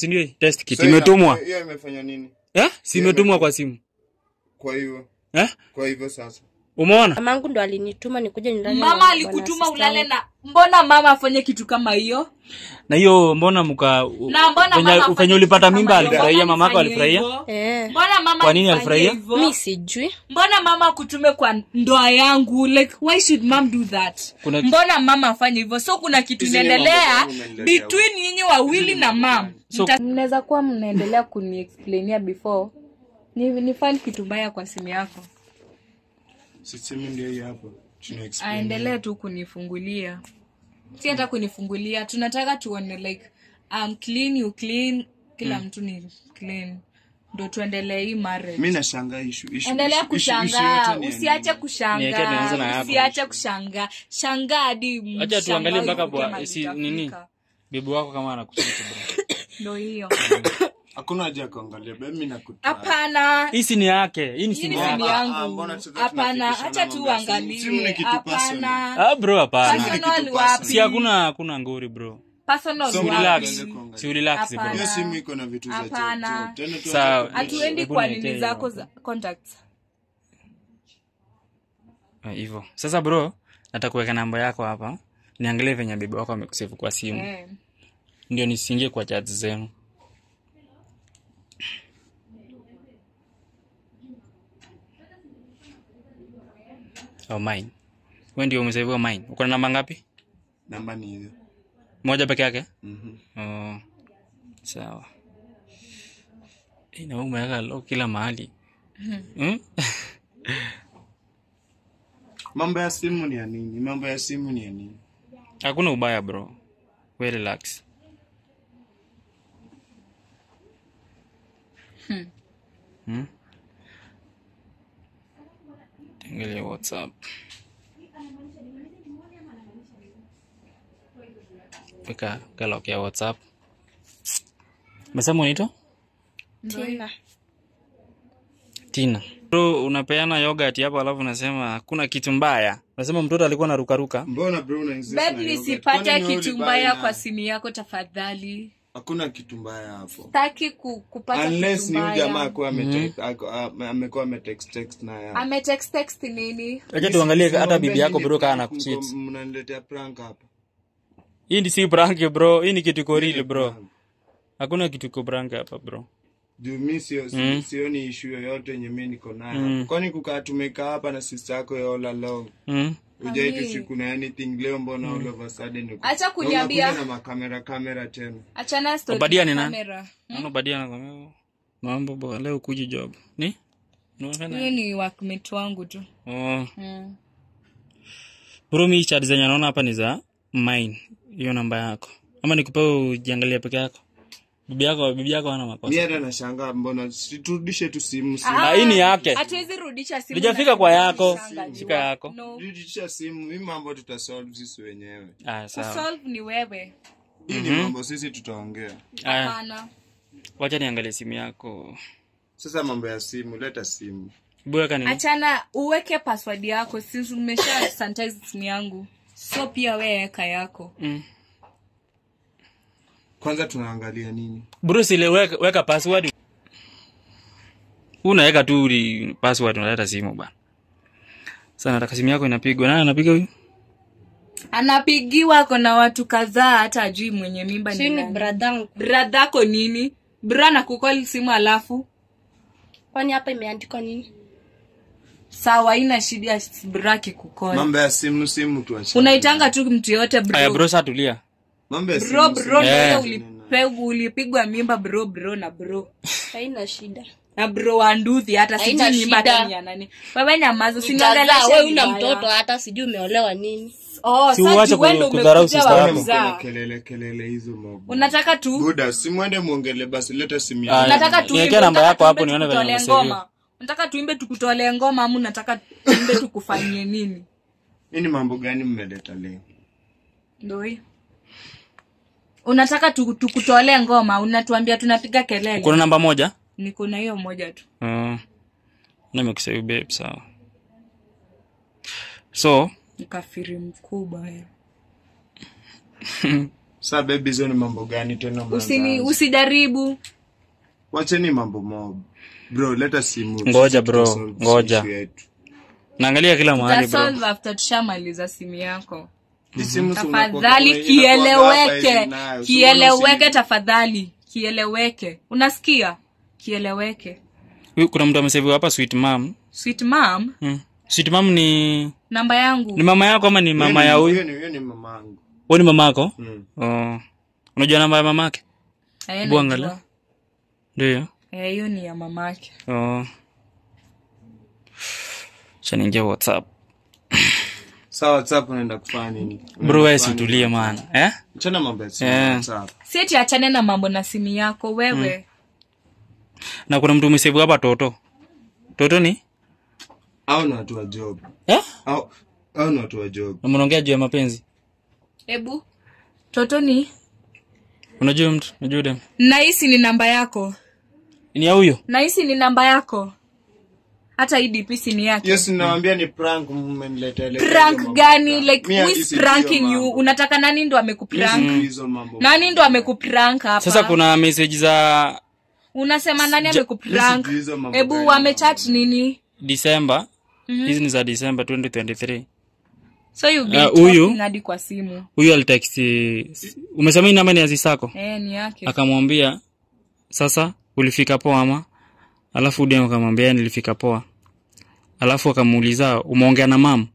si ndio hii? test kit So, hiyo- imetumwa hiyo imefanya nini eh si imetumwa kwa simu kwa hivyo eh kwa hivyo sasa umeona mamangu ndo alinituma nikuja nilale na mama bwana alikutuma sister ulale wangu. na mbona mama afanye kitu kama hiyo na hiyo mbona mka na mbona venye- mama afanye venye ulipata kitu mimba kama hiyo? alifurahia Mbona mamako nifanye alifurahia hivyo? Eh, mbona mama Kwa nini alifanya alifurahia? hivyo? mi sijui mbona mama akutume kwa ndoa yangu like why should mom do that Kuna- mbona mama afanye hivyo so kuna kitu Hizi ni inaendelea mambo gani umeniletea between nyinyi wawili na mam So- mnaweza kuwa mnaendelea kuniexplainia before ni, ni find kitu mbaya kwa simu yako sisemi ndio hii hapo Tuna explain. aendelee tu kunifungulia si hata kunifungulia tunataka tuone like um, clean you clean kila mtu ni clean ndo tuendelee hii marriage mi nashangaa ishu ishu endelea ishu- ishu- ishu kushangaa yote ni ya usiache nini? Niweke tuanze na kushangaa hapo. usiache kushangaa shangaa hadi acha tuangalie mshangao mpaka uvuke bwa mahali si itafika. nini bibi wako kama anakusikia bro ndo hiyo hakuna haja ya kuangalia be mi nakuta hapana hii si ni yake hii ni hii simu ni yake simu Ah, ah, yangu mbona sasa hapana tunafikishana hacha tu mambo ya simu? Simu ni uangalie kitu personal. hapana ah bro hapana personal kitu wapi si hakuna hakuna ngori bro personal So si wapi? relax tuende kuangalia. si relax bro Hapana. hiyo simu iko na vitu za Hapana. jojo. Tena tu Sawa. hata- hatuendi Hebu kwa niletee nini hiyo zako hapo. za contacts Ah, hivyo sasa bro nataka kuweka namba yako hapa niangalie venye bibi wako amekusevu kwa simu eh. ndio nisiingie kwa chat zenu oh, mine we ndio umeseviwa mine uko na namba ngapi namba ni hiyo moja peke yake Mhm. oh, sawa Eh, na wewe umeweka lo kila mahali hmm? mambo ya simu ni ya nini mambo ya simu ni ya nini hakuna ubaya bro we relax hmm? Angalia whatsapp weka galok ya whatsapp mesema unaitwa Tina. tina bro unapeana yogurt hapo alafu unasema hakuna kitu mbaya unasema mtoto alikuwa narukaruka mbona bro una insist na babe yogurt? nisipate Kwani wewe kitu ulibuy mbaya na- kwa simu yako tafadhali hakuna kitu mbaya hapo taki ku, kupata unless kitu ni huyu jamaa mbaya akuwa ametext- ako- ame- amekuwa ametext text na ya ametext text nini acha tuangalie hata Simwambie bibi yako nini bro kaa prank anakucheat mko- mnaniletea prank hapa hii ni si prank bro hii ni kitu iko real Ile bro prank. hakuna kitu iko prank hapa bro juu mi sio si- Mm. sioni ishu yoyote yenye mi niko nayo Mm. hapo. kwani kukaa tumekaa hapa na sister yako ya all along mm? ujaitu siku na anything leo mbona all of a sudden uko- Acha na kuniambia. unakuja na makamera kamera tena achana story Obadia na ni nani? kamera. Ano badia nakwambia mambo bwana leo kuji job. Ni? Unafanya? huyo ni workmate wangu tu Oh. mm. Bro mi chat zenye naona hapa ni za mine. Hiyo namba yako. Ama nikupe ujiangalie peke yako. Bibi yako bibi yako hana mi makosa. hata nashangaa mbona siturudishe tu simu Ah, hii ni yake. hatuwezi rudisha simu Lijafika na kwa yako. shanga Shika jua. yako. no. rudisha simu hii mambo tutasolve sisi wenyewe Ah, sawa. kusolve ni wewe hii ni mambo sisi tutaongea Aya, hapana wacha niangalie simu yako. sasa mambo ya simu leta simu Buweka nini? achana uweke password yako since umesha sanitize simu yangu so pia we weka yako Mm. kwanza tunaangalia nini Bruce ile weka, weka password. Unaweka tu uli- password unaleta simu bana. Sasa nataka simu yako inapigwa. Nani anapiga huyu? anapigiwa kona watu kadhaa hata ajui mwenye mimba si ni ni nani. bradangu bradhako nini bra na kukoli simu alafu kwani hapa imeandikwa nini sawa ina shida ya bra kikukoli mambo ya simu simu tuache unaitanga tu mtu yoyote Aya bro bro sasa tulia. mambo ya bro simu bro Eh. ndio ulipe- ulipigwa mimba bro bro na bro haina shida na bro wa nduthi hata Haina sijui mimba shida. hata ni ya nani wewe nyamaza Ujazaa, usiniongeleshe we una vibaya. mtoto hata sijui umeolewa nini oh Si sasa uache wewe ndio ku- kudharau umekuja sister wa yako. Mbona kuzaa. mko na kelele kelele hizo mob unataka tu buda simwende muongele basi leta simu Aya. yako unataka Niwekee tuimbe namba unataka yako hapo tuimbe nione venye tukutolee umesave. ngoma unataka tuimbe tukutolee ngoma ama unataka tuimbe tukufanyie nini hii ni mambo gani mmeleta leo ndio hii unataka tu- tukutolee ngoma unatuambia tunapiga kelele Kuna namba moja? niko na hiyo moja tu Uh, nimekusave babe sawa. So, nikafiri mkubwa eh. Sa baby hizo ni mambo gani tena usini mnaanza? usijaribu Wacheni mambo mob. Bro, leta simu. Ngoja, Sisi bro, tutasolve ngoja. issue yetu. naangalia kila mahali bro tasolve after tushamaliza simu yako Hii simu si unakuwa- tafadhali inakuwa hapa hivi kieleweke nayo. So kieleweke mbona tafadhali kieleweke unasikia kieleweke Huyu kuna mtu ameseviwa hapa sweet mom sweet mom hmm. sweet mom ni namba yangu ni mama yako ama ni usi- mama ya Huyo huyu ni- huyo ni mamangu. huyu ni mama yako Mm. oh. unajua namba ya mamake Eh, Hebu angalia. najua. ndio Eh, hiyo ni ya mamake oh. chaniingia whatsapp Sa WhatsApp unaenda kufanya nini? bro wewe situlie maana eh? Achana mambo ya simu Eh. WhatsApp. sieti achane na mambo na simu yako wewe na kuna mtu umeseviwa hapa toto toto ni Au ni watu wa job. eh? Au au ni watu wa job. Na mnaongea juu ya mapenzi hebu toto ni unajua mtu unajua dem nahisi ni namba yako ni ya huyo nahisi ni namba yako hata hii DP si ni yake Yes, nawaambia ni prank mmeniletea leo. prank gani like Mi who hadi is sijui pranking hiyo you mambo. unataka nani ndo amekuprank Sijui hizo mambo. nani ndo amekuprank hapa sasa kuna message za unasema nani amekuprank sijui hizo mambo hebu gani. wamechat nini december hizi ni za december 2023 so you been Ah, huyu- talking hadi kwa simu huyu alitext umesema hii namba ni azisako eh ni yake akamwambia sasa ulifika poa ama alafu dem akamwambia nilifika poa alafu akamuuliza umeongea na mam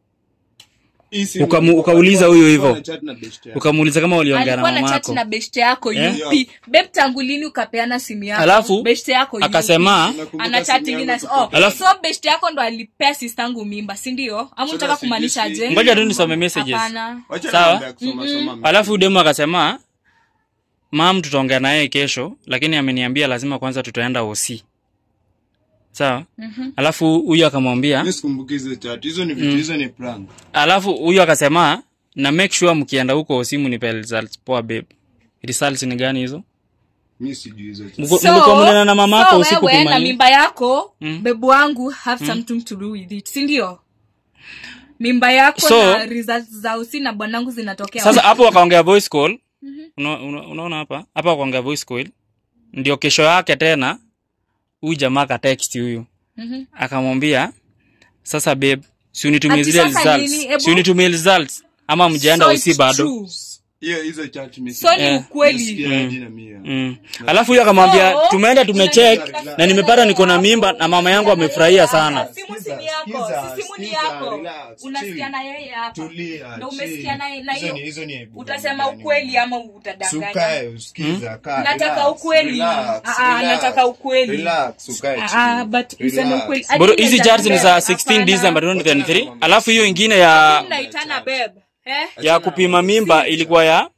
Hii simu Ukamu- alikuwa- ukauliza alikuwa- huyo alikuwa hivyo. anachat na best yake. ukamuuliza kama waliongea na alikuwa na chat mamako na beshte yako Eh? yupi beb tangu lini ukapeana simu yako alafu beshte yako yupi? akasema Nakumbuka ana simu chat yangu ingine kutoka- oh, Alafu- so beshte yako ndo alipea sistangu mimba si ndio ama unataka sijui kumaanisha si- je ngoja tu nisome messages hapana Wacha Sawa. mambo ya kusoma soma. alafu demu akasema mam tutaongea naye kesho lakini ameniambia lazima kwanza tutaenda oc sawa alafu huyu akamwambia Mimi sikumbuki hizo chat. Hizo ni vitu, hizo ni prank. alafu huyu akasema na make sure mkienda huko simu nipe results poa babe results ni gani hizo Mimi sijui hizo chat. Mko- mlikuwa mnena na mama yako so usiku wewe na kumani mimba yako bebu wangu have something to do with it si ndio mimba yako So- na results za usi na bwanangu zinatokea sasa hapo wakaongea voice call Una- una- unaona hapa hapa wakaongea voice call ndio kesho yake tena huyu jamaa akatext huyu Mhm. akamwambia sasa babe si unitumie Ati zile sasa results nini? Ebu- si unitumie results ama mjaenda So usi it's bado true. Hiyo hizo chat mimi so ni Eh. ukweli sijui hadi na mimi. Mm. Alafu huyo akamwambia So, tumeenda tumecheck unajua- na nimepata niko na mimba na mama yangu amefurahia sana. simu si ni yako Sikiza, si simu ni sikiza, yako relax, unasikia chill. na yeye hapa Tulia. Ndio chill. umesikia na na Hizo ni- hiyo hizo ni aibu utasema gani? ukweli ama utadanganya Sukae, usikiza, kaa, Nataka relax, ukweli. relax, Ah, ah, relax. nataka ukweli. Relax, ukae Ah, chini. ah, but useme Relax. ukweli Bro, Hadi hizi naitana charts ni za babe. 16 Hapana. December 2023. Alafu hiyo ingine ya naitana babe eh ya kupima mimba ilikuwa ya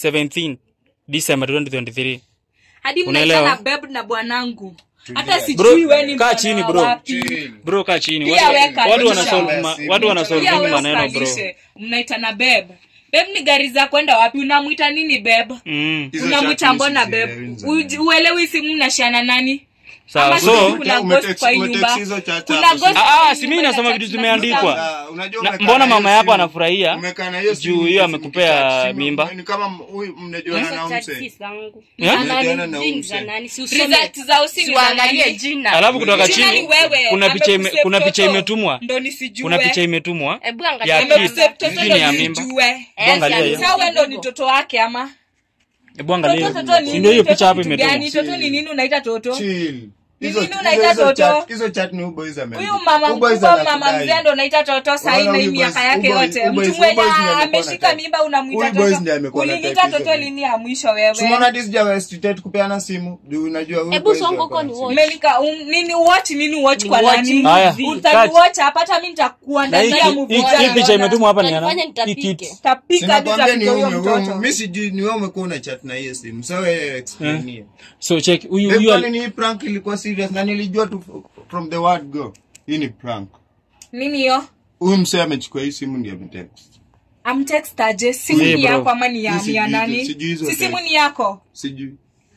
17 December 2023. hadi Unaelewa? mnaitana babe na bwanangu hata Bro, sijui wewe ni kaa mwana chini, wa bro. wapi. Chill. Bro, kaa chini. Pia Watu, weka watu kisha. wana solve ma, watu wana solve Pia mingi wewe maneno bro. usalishe. mnaitana babe babe ni gari za kwenda wapi unamwita nini babe Mm. Hizo unamwita chat mbona mimi babe sizielewi za Uji- uelewi simu mnashiana nani Sawa. Ama So, sijui kuna Umetext- ghost kwa hii umetext nyumba. hizo chat Kuna hapo, ghost si- Ah, kwa ah, hii si mimi nyumba nasoma ya vitu chat zimeandikwa. Ah, unajua Na, umekaa mbona na hiyo mama yako simu- anafurahia umekaa na hiyo juu simu hiyo hivi amekupea mkichat, simu- mimba? ni kama huyu mnajuana na Hizo chat mse si zangu. Eh? Za nani? Mnajuana na Jini za umse. nani? Si usome. Result za usi ni za Siwaangalie nani? jina. alafu kutoka Jina ni chini wewe, kuna picha ime, amekusave kuna picha toto. imetumwa ndo nisijue kuna picha imetumwa Hebu angalia ya namba. kids. Amekusave toto Sijui ndo ni ya mimba. nisijue Eh, angalia si hiyo. alisema sawe ndo ni hivyo. toto wake ama hebu angalia toto hiyo. toto ni Si ndio hiyo nini? picha hapo Toto kitu gani? imetumwa toto ni nini unaita toto Chill. Ni Hizo- nini hizo- unaita hizo toto? chat- hizo chat ni uboys ameandika. huyu mama Uboys mkubwa mama anakudai. mzee ndo unaita toto sahii Wala na hii huyu miaka boys- yake huyu boys- yote huyu boys- mtu mwenye huyu boys ndiye amekuwa na ameshika type. mimba unamwita Huyu boys ndiye toto amekuwa na uliniita type hizo toto vitu. lini ya mwisho Tumeona wewe hadi sijawahi kupeana simu. Juu unajua huyu Hebu boys songa wako huko na ni simu. watch. Umenika um, nini watch nini watch Ni kwa watch nani Haya, utaniwatch hapa hata mimi na hii nitakuandalia hii- movie hii moja picha imetumwa hapa ni ya Utanifanya nani? Hii nitapike. kids. tapika hadi Sinakwambia ni tapiga wewe huyo ume- wewe- mtoto mimi sijui ni wewe umekuwa una chat na hiyo simu. So wewe explain hiyo. so check huyu Babe, huyu kwani al- ni hii prank ilikuwa serious na nilijua tu from the word go. Hii ni prank. nini hiyo Huyu msee amechukua hii simu ndiye ametext. amtextaje simu Yeah, ni bro. yako ama ni ya, Mimi ni ya sijui- nani sijui hizo si simu text. ni yako Sijui.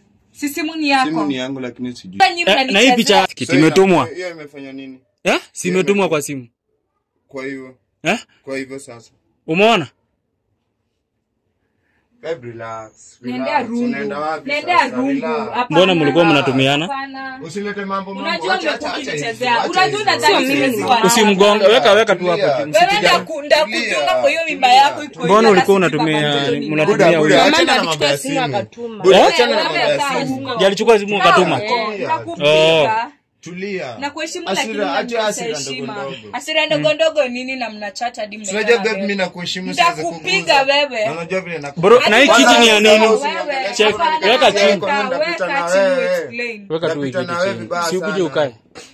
si simu ni Simu yako ni yangu lakini sijui. Sasa nyinyi Eh, na hii mnanichezea. picha So kitu imetumwa ina- Hiyo imefanya nini? eh si imetumwa kwa simu Kwa hiyo eh kwa hivyo sasa. umeona Babe, relax. Nendea Relax. rungu. Unaenda wapi Nendea sasa? rungu. Relax. Hapana. Mbona mlikuwa mnatumiana? Hapana. Usilete mambo mambo. Unajua Acha- umekuwa acha- acha ukinichezea. hizo, acha Unajua hizo. unadhani Acha mimi hizo. ni mwana. usimgonge weka weka tu hapo Tulia. tu, Wewe msipigane. ndaku- ndakutunga kwa hiyo mimba yako iko Mbona hivyo, ulikuwa na sisi unatumia- baba mtoto ni mnatumia nani? Buda, buda, huyo? achana na Mama mambo alichukua ya simu simu. akatuma. Buda, Eh? achana na mambo Wewe ya kaa simu. huko. Ndiye alichukua simu akatuma Eh, Oh. nakupiga. Tulia. na kuheshimu Hasira- lakini acha unanionyesha hasira heshima ndogo ndogo. hasira ndogo ndogo nini na mnachata hadi Unajua mnaitana babe, wewe. mimi nakuheshimu siwezi Nitakupiga kuguza. wewe. Na unajua vile naku- bro na hii Hadi kiti ni ya kwanza nini wewe- Check, Hapana, weka chini. weka, Napita na weka chini wewe. explain. weka tu hii Napita kiti na wewe chini vibaya si ukuje sana. ukae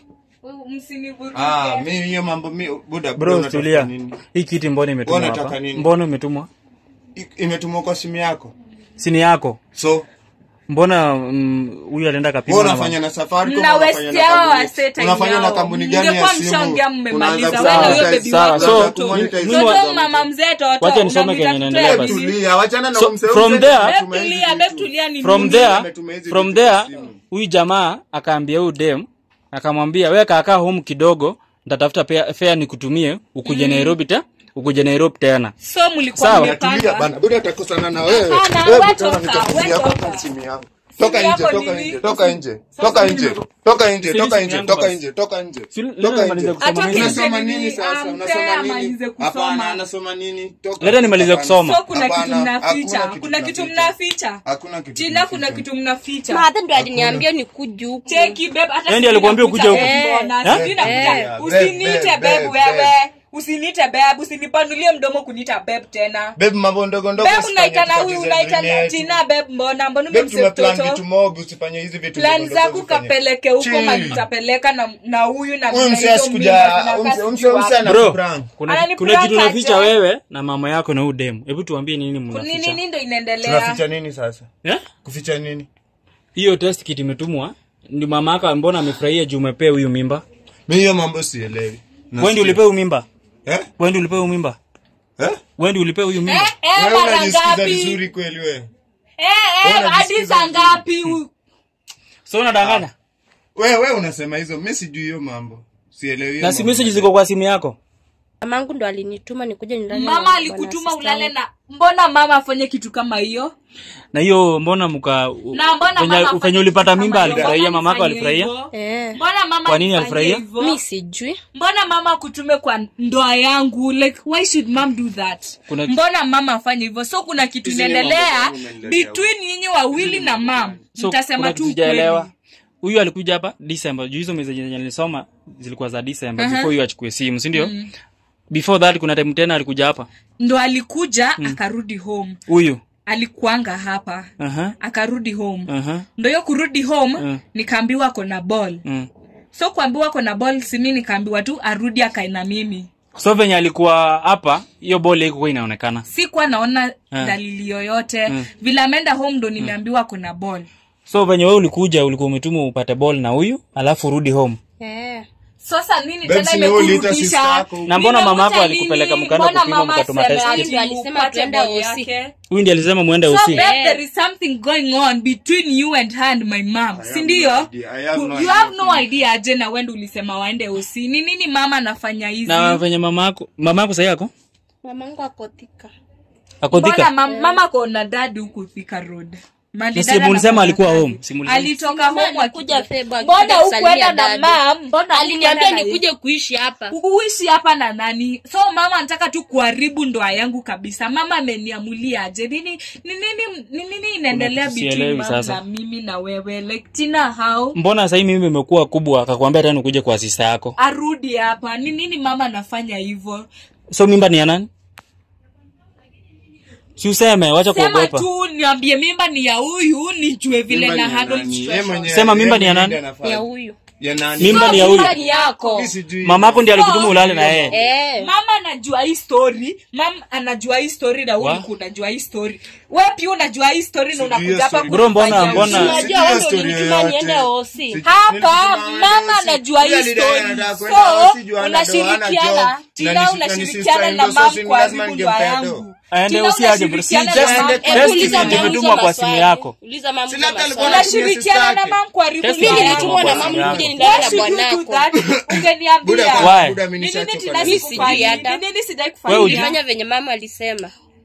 Msinivuruge. Ah, mimi hiyo mambo mi buda bro unataka tulia nini? hii kiti mbona imetumwa Wewe unataka hapa nini? mbona umetumwa I- Imetumwa kwa simu yako. sini yako So, mbona mm, huyu alienda kapima wewe na unafanya na Safaricom, Mna unafanya waste na yao kampuni- wasee time unafanya na yao. kampuni gani ya Mngekuwa simu? mshaongea mmemaliza. Unaanza Wewe na huyo kumonetize- baby sawa, wako so, mtoto. kumonetize- mimi- Mtoto mama mzee toto. Wacha nisome unamwita kenye mtoto inaendelea ya basi. bibi. Tulia, wachana na So, umse- from umse- there- Babe ametuma hizi tulia, vitu. babe tulia ni from nini? there ametuma hizi from vitu kwa there simu. huyu jamaa akaambia huyu dem akamwambia we kaakaa home kidogo ntatafuta pea- fare nikutumie ukuje nairobi te ukuje nairobi tena So mlikuwa Sawa. Tulia mmepanga. bana, buda atakosana na wewe. Hapana, Wewe we buda toka, unanitafutia we hapa toka. kwa simu yangu. Toka Simu nje, yako toka nini? nje, toka nje, toka nje, toka nje, Fili toka simu nje, yangu toka basi. nje, toka nje, Fili- toka leta nimalize nje. kusoma Atoke mimi. nje. Unasoma nini? nini sasa? Ampea Unasoma amalize nini? kusoma. Hapana, anasoma nini? Toka. Leta nimalize Hapana. kusoma. So kuna kitu Hapana, mnaficha. hakuna Kuna kitu tunaficha. mnaficha. Hakuna kitu. Tina kuna tunaficha. kitu mnaficha. Madha ndo aliniambia nikuje huku. Cheki babe hata Yeye ndiye alikuambia ukuje huku. mbona? Eh? Sijui nakuja. Eh. Usiniite Babe, babe babe, wewe. babe. Usiniite babe, usinipanulie mdomo kuniita babe tena. Babe, mambo ndogo ndogo Babe usifanye unaita na huyu tupoteze unaita dunia na yetu. Tina babe mbona? Mbona Babe, umemsave tumeplan mtoto? vitu mob usifanye hizi vitu Plan ndogo ndogo zako usifanye. kapeleke huko Chill. mali utapeleka na na huyu na Huyu na msee hizo asikuja, mimba zinakaa umse- sijui umse- wapi. umse ana- bro prank. kuna, Anani kuna prank kitu unaficha aje? wewe na mama yako na huyu dem hebu tuambie nini Ni mnaficha nini ndo inaendelea? Tunaficha nini sasa? Eh? Kuficha nini? hiyo test kit imetumwa ndi mama yako mbona amefurahia juu umepea huyu mimba Mimi hiyo mambo sielewi. wendi ulipea huyu mimba Eh? wendi ulipea huyu mimba Eh? wendi ulipea huyu mimba Eh, eh, Wewe mara unajisikiza ngapi? vizuri kweli wewe? Eh, eh, Wewe hadi unajisikiza saa vizuri. ngapi? u- so unadanganya Wewe wewe unasema hizo, mimi sijui hiyo mambo. Sielewi hiyo. na si mambo. message ziko kwa simu yako Mamangu ndo alinituma nikuje nilale. na Mama bwana alikutuma sister ulale yangu. na mbona mama afanye kitu kama hiyo? na hiyo mbona mka Na mbona venye- mama afanye venye ulipata kitu mimba kama hiyo? alifurahia Mbona mamako alifanya alifurahia hivyo? Eh. Mbona mama Kwa nini alifanya alifurahia? hivyo? Mi sijui. mbona mama akutume kwa ndoa yangu like why should mom do that Kuna- mbona mama afanye hivyo so kuna kitu Hizi ni inaendelea mambo gani umeniletea between nyinyi wawili na mam so mtasema kuna tu kitu sijaelewa ukweli huyu alikuja hapa December juu hizo message zenye nilisoma zilikuwa za December before huyu achukue simu si ndio before that kuna time tena alikuja hapa ndo alikuja akarudi home huyu alikuanga hapa aha akarudi home aha ndo hiyo kurudi home Mm. nikaambiwa kona ball mm. so kuambiwa kona ball simi nikaambiwa tu arudi akae na mimi so venye alikuwa hapa hiyo bole ikuwa inaonekana sikuwa naona Ah. dalili yoyote vile ameenda home ndo nimeambiwa kuna ball so venye wewe ulikuja ulikuwa umetuma upate ball na huyu alafu urudi home Eh. sasa nini Babes, tena ni wewe uliita sister imekurudisha yako. Na mbona Nimekuta mamako lini? alikupeleka mkaenda Mbona kupima mama mkatuma aseme test? ati Ndio alisema upate tuende ball OC. yake? huyu ndiye alisema muende So, usi babe, there is something going on between you and her and my mom si ndio no idea. I have no you idea. have no idea aje na wende ulisema waende usi ni nini mama anafanya hizi na venye mama yako mama yako sahi yako Mamangu akotika. akodhika mbona mam, mama kona dadi huku Thika road Mali Na si dada mulisema na alikuwa dadi. home, si mulisema? alitoka home alikuja akikuja. Februari mbona akikuja hukwenda kusalimia na dadi. mam mbona Aliniambia hukwenda na nikuje kuishi hapa. kuishi hapa na nani so mama anataka tu kuharibu ndoa yangu kabisa mama ameniamulia aje nini ni nini ni nini inaendelea Kuna kitu between sielewi mama sasa. na mimi na wewe like tina how mbona sahii mimi imekuwa kubwa akakwambia tena ukuje kwa sista yako arudi hapa ni nini mama anafanya hivyo so mimba ni ya nani si useme wacha sema kuogopa tu niambie mimba ni ya huyu nijue vile Mimba na ni ya handle nani? Yeye situation. mwenyewe- Sema mimba ni ya yeye nani? mwenyewe anafanya. Ya huyu. Ya nani? mimba ni ya So, huyu mimba ni yako Mimi sijui. mamako ndiye alikutuma ulale na yeye Eh. mama anajua hii story mam anajua hii story na Wa? wewe unajua hii story wewe pia unajua hii story na Sijui unakuja hiyo hapa story. Bro, mbona- kunifanyia mbona- ujinga. Unajua Sijui wewe hiyo ndo story ulinituma yoyote. niende OC. Sijui- hapa Nilituma mama OC. anajua hii Yule alidai story anataka so kwenda OC juu hana do, hana unashirikiana job. tina Na ni- na ni unashirikiana sister na in law, so mam si kwa lazima haribu ndoa ningempea do. yangu aende Tina usiaje bro si unashirikiana na just mam- test Hebu uliza kit mamangu imetumwa kwa simu maswali. yako Uliza mamangu Si labda alikuwa maswali. anatumia unashirikiana sister na yake. mam kwa haribu Test ndoa Mimi Mama yangu nilitumwa na kwa simu mamangu yako. nije nilale Why na should you do bwanako. that? Ungeniambia. Buda, Why? buda, mimi Ni nini nishachoka Tina na Mimi hizo. sijui sikufanyia? hata. Ni nini sijai Wewe kufanyia? uji- Nilifanya venye mama alisema.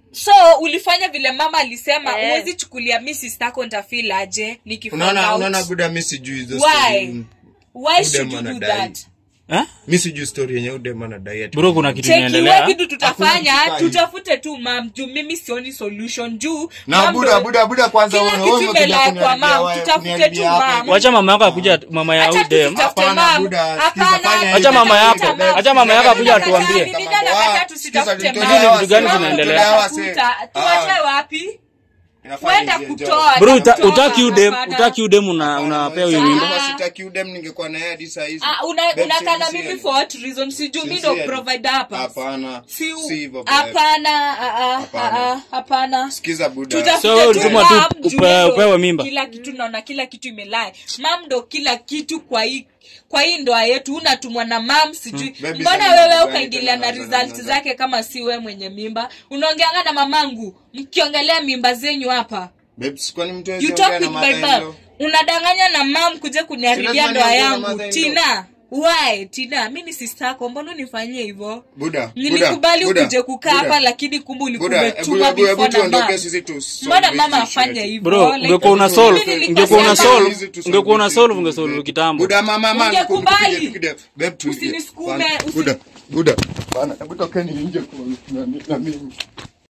so ulifanya vile mama alisema Eh. huwezi chukulia mi sistako ntafil aje nikifind unaona out. unaona buda mi sijui hizo Why? story. why should you Udem do anadai. that eh? mi sijui story yenye udem anadai ati- bro kuna kitu cheki inaendelea we kitu tutafanya Hakuna kitu tutafute tu mam juu mimi sioni solution juu na mam buda ndo- buda buda kwanza Kila wewe kitu wewe umekuja imelala kwa kuniharibia mam, wewe, tutafute kuniharibia tu hapa. mam. wacha mama yako akuja mama ya Acha udem tutafute Hapana, mam. Buda, sikiza, Hapana, fanya Acha mama tutatafuta yako- mam. acha mama yako akuja Mimi atuambie. nakataa, mimi nakataa tusitafute Sikiza, mam. nitolee vitu gani wase, vinaendelea? nitolee wase. Tutafuta- tuwache Ah, wapi inafanya wenda hizi kutoa bro uta, kutoa, utaki udem hapana. utaki udem una unapea huyo mimba Kama sitaki udem ningekuwa na yeye hadi saa hizi. Ah, una- Babe, unakaa na sincerely. mimi for what reason sijuu mi ndo Sincerely. provider hapa Hapana. Si- Si hivyo, babe. hapana ah, ah, Hapana. ah, ah, hapana Sikiza buda. Tutafute So, tu ulitumwa tu mam, upe- juu ndo upewe mimba. kila kitu naona kila kitu imelai mam ndo kila kitu kwa hii kwa hii ndoa yetu unatumwa na mam sijui Baby, mbona sana wewe mambo ukaingilia gani na tena, result sana, zake kama si we mwenye mimba unaongeanga na mamangu mkiongelea mimba zenyu hapa Babes, kwani mtu you hawezi talk ongea with na my mother-in-law? mom unadanganya na mam kuja kuniharibia lazima ndoa niongee na yangu mother-in-law. tina why tina mi ni sistako mbona unifanyie hivyo Buda, nilikubali Buda, ukuje kukaa Buda. hapa lakini kumbe ulikuwa Buda, umetuma hebu- hebu- hebu before na tuondoke mam sisi tu solve mbona hizi mama issue afanye yetu. hivyo bro Like, ungekuwa una mimi solve nilikuwa ungekuwa una sema- solve Hizi tu solve ungekuwa una hizi solve tu, ungesolve babe. kitambo Buda, mama, mama, Ungekubali. tukuje, tukuje. Babe, tulie. Usinisukume, Bana, usi- Buda, Buda. Bana, hebu tokeni nje kwa- na- na mimi.